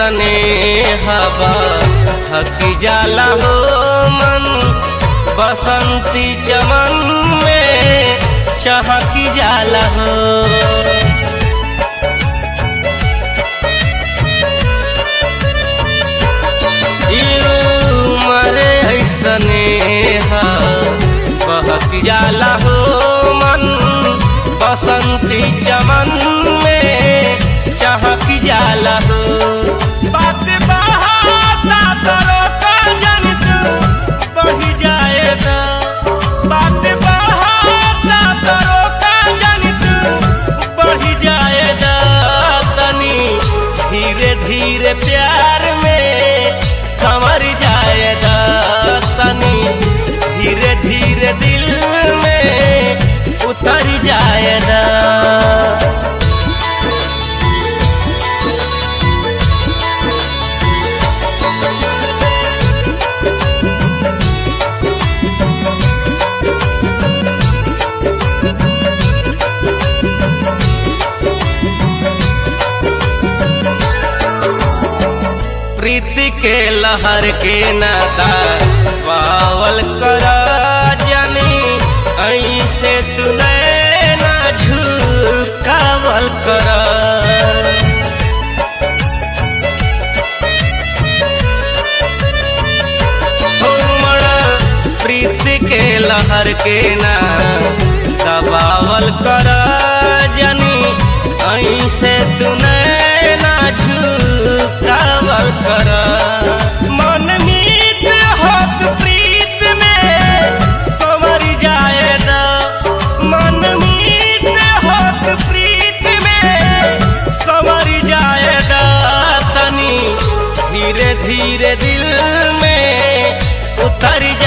ऐसने हवा हकी जाला हो मन बसंती चमन में चहकी जाला हो मरे ऐसने बहक जाला हो मन बसंती चमन में चहक जाला हो बात बहाता तरो का जन तू बढ़ी जाएगा बात बहाता तरो का जन तू बढ़ी जाएगा तनी धीरे धीरे प्यार में संवर जाएगा तनी धीरे धीरे दिल में उतर जाएगा प्रीति के लहर के नाता पावल कर जानी ऐसे तू ना झुकावल कर हो मड़ा प्रीति के लहर के ना दबावल कर जानी ऐसे तू ना झुकावल कर मन मीत होत प्रीत में संवर जाएगा मन मीत होत प्रीत में संवर जाएगा तनी धीरे धीरे दिल में उतर जा